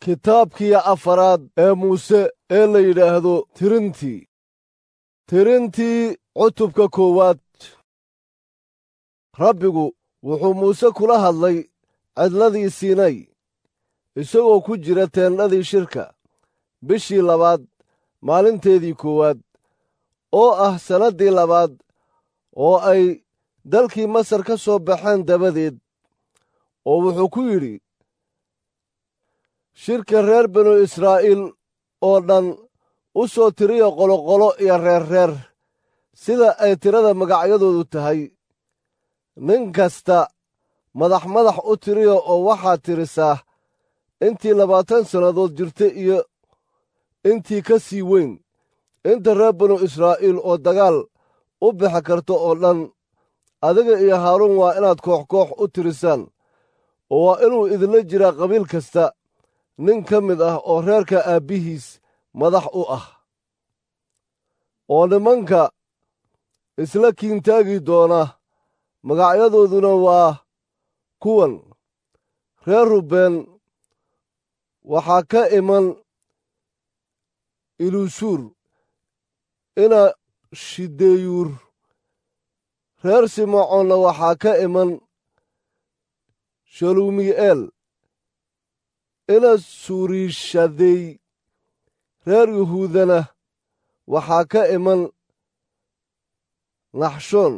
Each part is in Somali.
kitaabkii afaraad ee muuse ee la yidhaahdo tirintii tirintii cutubka koowaad rabbigu wuxuu muuse kula hadlay cidladii siinay isagoo ku jira teendhadii shirka bishii labaad maalinteedii koowaad oo ah sannaddii labaad oo ay dalkii masar ka soo baxeen dabadeed oo wuxuu ku yidhi shirka reer binu israa'iil oo dhan u soo tiriya qoloqolo iyo reerreer sida ay tirada magacyadoodu tahay nin kasta madax madax u tiriya oo waxaad tirisaa intii labaatan sannadood jirta iyo intii ka sii weyn inta reer binu israa'iil oo dagaal u bixi karto oo dhan adiga iyo haaruun waa inaad koox koox u tirisaan oo waa inuu idinla jiraa qabiil kasta nin ka mid ah oo reerka aabbihiis madax u ah oo nimanka isla kiintaagi doona magacyadooduna waa kuwan reer rubeen waxaa ka iman ilusuur ina shideyuur reer simacoonna waxaa ka iman shalumi'eel ina suuriishadey reer yuhuudana waxaa ka iman naxshoon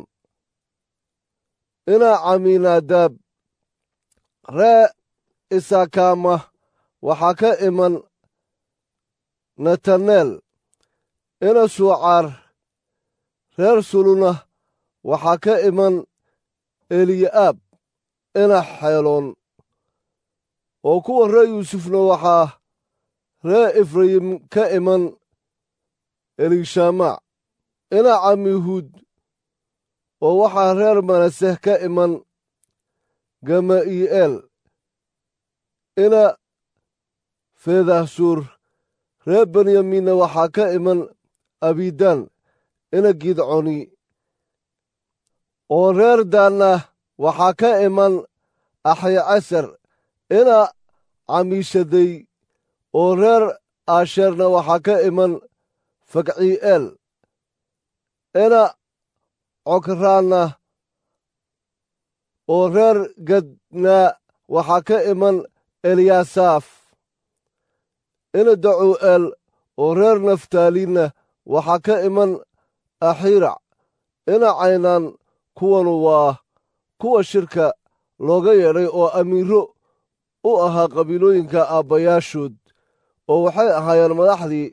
ina camiinaadaab ree isakaama waxaa ka iman nataneel ina suucaar reer suluna waxaa ka iman eliyaab ina xeeloon oo kuwa reer yuusufna waxaa reer efrayim ka iman elishamac ina camihuud oo waxaa reer manaseh ka iman gama'i'eel ina feedahsuur reer benyamiinna waxaa ka iman abidaan ina gidconi oo reer daanna waxaa ka iman axyacasar ina camiishadey oo reer aasheerna waxaa ka iman fakcii'eel ina cokraanna oo reer gadnaa waxaa ka iman eliyaasaaf ina dacuu'eel oo reer naftaaliinna waxaa ka iman axirac ina caynaan kuwanu waa kuwa shirka looga yeedhay oo amiiro u ahaa qabiilooyinka aabbayaashood oo waxay ahaayeen madaxdii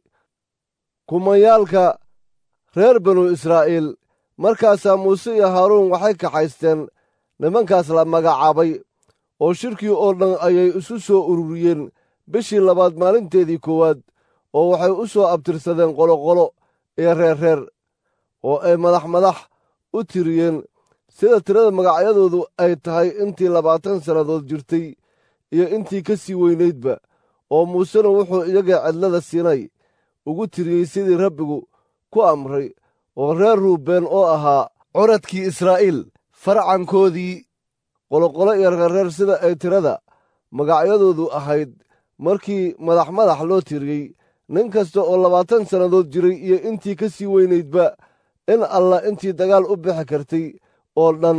kumayaalka reer binu israa'iil markaasaa muuse iyo haaruun waxay kaxaysteen nimankaas la magacaabay oo shirkii oo dhan ayay isu soo ururiyeen bishii labaad maalinteedii koowaad oo waxay u soo abtirsadeen qoloqolo iyo reerreer oo ay madax madax u tiriyeen sida tirada magacyadoodu ay tahay intii labaatan sannadood jirtay iyo intii ka sii weynaydba oo muusena wuxuu iyaga cidlada siinay ugu tiriyey sidii rabbigu ku amray oo reer ruubeen oo ahaa curadkii israa'iil farcankoodii qoloqolo iyo reerreer sida ay tirada magacyadoodu ahayd markii madax madax loo tiriyey nin kasta oo labaatan sannadood jiray iyo intii ka sii weynaydba in allah intii dagaal u bixi kartay oo dhan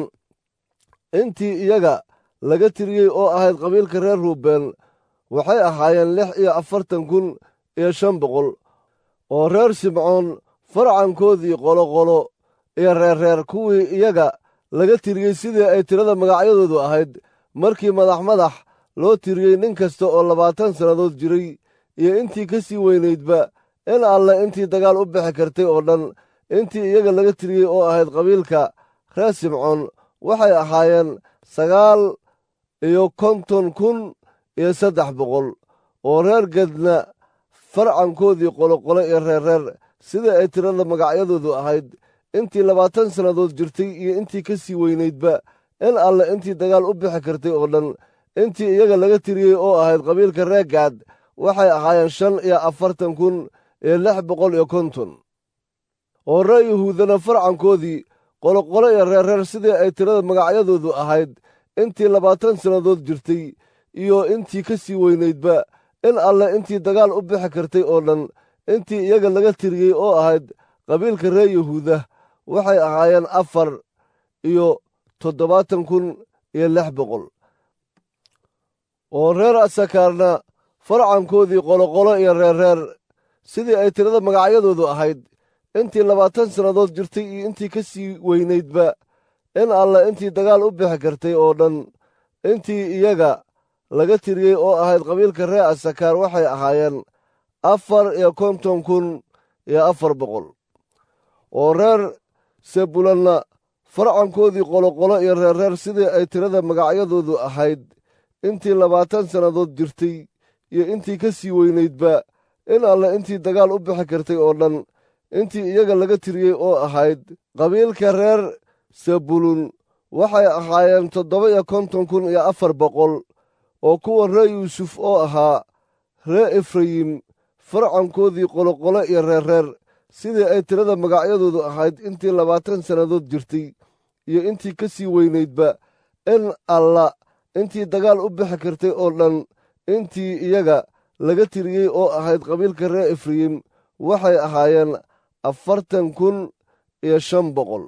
intii iyaga laga tiriyey oo ahayd qabiilka reer ruubeen waxay ahaayeen lix iyo afartan kun iyo shan boqol oo reer simcoon farcankoodii qoloqolo iyo reerreer kuwii iyaga laga tiriyey sidii ay tirada magacyadoodu ahayd markii madax madax loo tiriyey nin kasta oo labaatan sannadood jiray iyo intii ka sii weynaydba in alle intii dagaal u bixi kartay oo dhan intii iyaga laga tiriyey oo ahayd qabiilka reer simcoon waxay ahaayeen sagaal iyo konton kun iyo saddex boqol oo reer gedna farcankoodii qoloqolo iyo reerreer sidai ay tirada magacyadoodu ahayd intii labaatan sannadood jirtay iyo intii ka sii weynaydba in alle intii dagaal u bixi kartay oo dhan intii iyaga laga tiriyey oo ahayd qabiilka reer gaad waxay ahaayeen shan iyo afartan kun iyo lix boqol iyo konton oo reer yuhuudana farcankoodii qoloqolo iyo reerreer sidii ay tirada magacyadoodu ahayd intii labaatan sannadood jirtay iyo intii ka sii weynaydba in alle intii dagaal u bixi kartay oo dhan intii iyaga laga tiriyey oo ahayd qabiilka reer yahuuda waxay ahaayeen afar iyo toddobaatan kun iyo lix boqol oo reer asakaarna farcankoodii qoloqolo iyo reerreer sidii ay tirada magacyadoodu ahayd intii labaatan sannadood jirtay iyo intii ka sii weynaydba in alle intii dagaal u bixi kartay oo dhan intii iyaga laga tiriyey oo ahayd qabiilka reer asakaar waxay ahaayeen afar iyo konton kun iyo afar boqol oo reer sebulanna farcankoodii qoloqolo iyo reerreer sidii ay tirada magacyadoodu ahayd intii labaatan sannadood jirtay iyo intii ka sii weynaydba in alle intii dagaal u bixi kartay oo dhan intii iyaga laga tiriyey oo ahayd qabiilka reer sebulun waxay ahaayeen toddoba iyo konton kun iyo afar boqol oo kuwa reer yuusuf oo ahaa reer efrayim farcankoodii qoloqolo iyo reerreer sidii ay tirada magacyadoodu ahayd intii labaatan sannadood jirtay iyo intii ka sii weynaydba in alla intii dagaal u bixi kartay oo dhan intii iyaga laga tiriyey oo ahayd qabiilka reer efrayim waxay ahaayeen afartan kun iyo shan boqol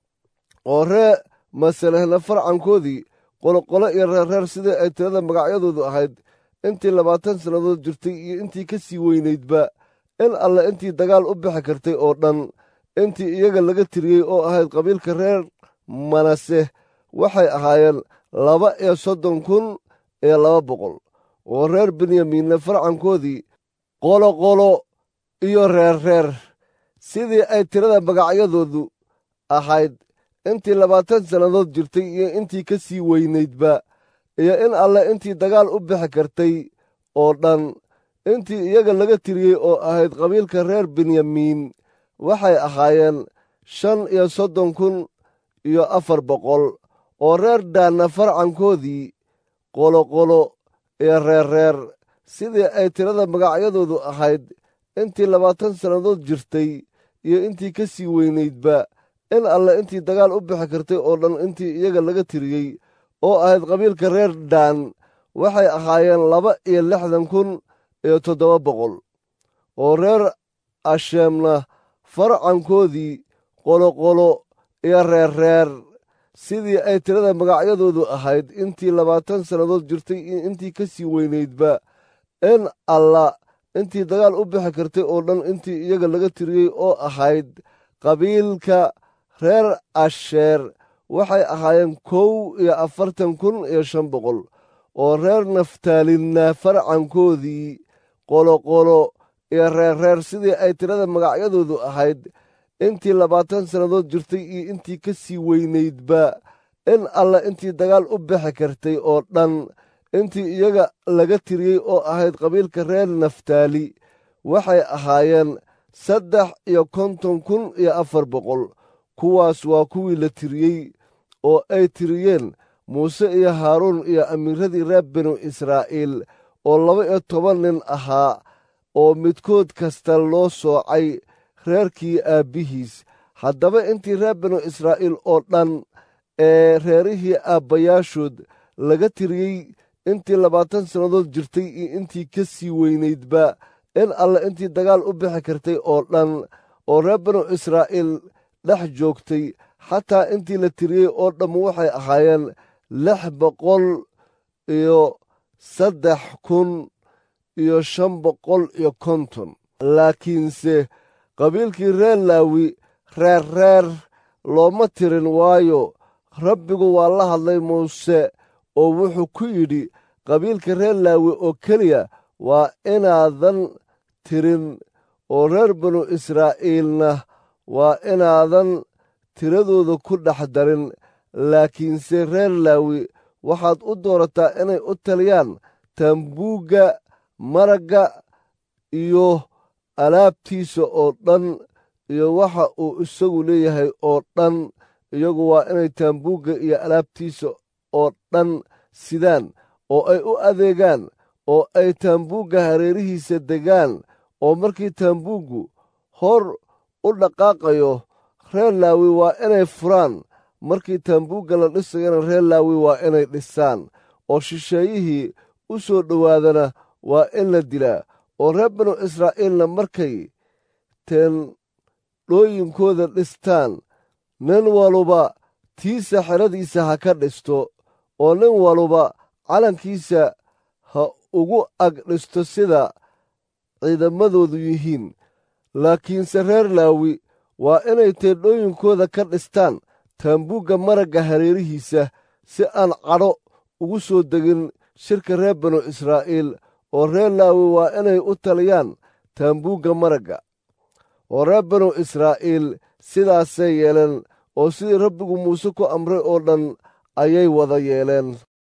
oo ree masalehna farcankoodii qoloqolo iyo reerreer sidii ay tirada magacyadoodu ahayd intii labaatan sannadood jirtay iyo intii ka sii weynaydba in alle intii dagaal u bixi kartay oo dhan intii iyaga laga tiriyey oo ahayd qabiilka reer manase waxay ahaayeen laba iyo soddon kun iyo laba boqol oo reer benyamiinna farcankoodii qoloqolo iyo reerreer sidii ay tirada magacyadoodu ahayd intii labaatan sannadood jirtay iyo intii ka sii weynaydba iyo in alle intii dagaal u bixi kartay oo dhan intii iyaga laga tiriyey oo ahayd qabiilka reer benyamiin waxay ahaayeen shan iyo soddon kun iyo afar boqol oo reer daanna farcankoodii qoloqolo iyo reerreer sidii ay tirada magacyadoodu ahayd intii labaatan sannadood jirtay iyo intii ka sii weynaydba in alle intii dagaal u bixi kartay oo dhan intii iyaga laga tiriyey oo ahayd qabiilka reer daan waxay ahaayeen laba iyo lixdan kun iyo toddoba boqol oo reer asheemna farcankoodii qoloqolo iyo reerreer sidii ay tirada magacyadoodu ahayd intii labaatan sannadood jirtay iyo intii ka sii weynaydba in alla intii dagaal u bixi kartay oo dhan intii iyaga laga tiriyey oo ahayd qabiilka reer asheer waxay ahaayeen kow iyo afartan kun iyo shan boqol oo reer naftaalinna farcankoodii qoloqolo iyo reerreer sidii ay tirada magacyadoodu ahayd intii labaatan sannadood jirtay iyo intii ka sii weynaydba in alla intii dagaal u bixi kartay oo dhan intii iyaga laga tiriyey oo ahayd qabiilka reer naftaali waxay ahaayeen saddex iyo konton kun iyo afar boqol kuwaas waa kuwii la tiriyey oo ay tiriyeen muuse iyo haaruun iyo amiiradii reer binu israa'iil oo laba iyo toban nin ahaa oo midkood kasta loo soocay reerkii aabbihiis haddaba intii reer binu israa'iil oo dhan ee reerihii aabbayaashood laga tiriyey intii labaatan sannadood jirtay iyo intii ka sii weynaydba in alle intii dagaal u bixi kartay oo dhan oo reer binu israa'iil dhex joogtay xataa intii la tiriyey oo dhammu waxay ahaayeen lix boqol iyo saddex kun iyo shan boqol iyo konton laakiinse qabiilkii reer laawi reerreer looma tirin waayo rabbigu waa la hadlay muuse oo wuxuu ku yidhi qabiilka reer laawi oo keliya waa inaadan tirin oo reer binu israa'iilna waa inaadan tiradooda ku dhex darin laakiinse reer laawi waxaad u doorataa inay u taliyaan taambuugga maragga iyo alaabtiisa oo dhan iyo waxa uu isagu leeyahay oo dhan iyagu waa inay taambuugga iyo alaabtiisa oo dhan sidaan oo ay u adeegaan oo ay taambuugga hareerihiisa degaan oo markii taambuuggu hor u dhaqaaqayo reer laawi waa inay furaan markii taambuugga la dhisayana reer laawi waa inay dhisaan oo shisheeyihii u soo dhowaadana waa in la dilaa oo reer banu israa'iilna markay teendhooyinkooda dhistaan nin waluba tiisa xeradiisa ha ka dhisto oo nin waluba calankiisa ha ugu ag dhisto sida ciidamadoodu yihiin laakiinse reer laawi waa inay teendhooyinkooda ka dhistaan taambuugga maragga hareerihiisa si aan cadho ugu soo degin shirka reer banu israa'iil oo reer laawi waa inay u taliyaan taambuugga maragga oo reer banu israa'iil sidaasay yeeleen oo sidii rabbigu muuse ku amray oo dhan ayay wada yeeleen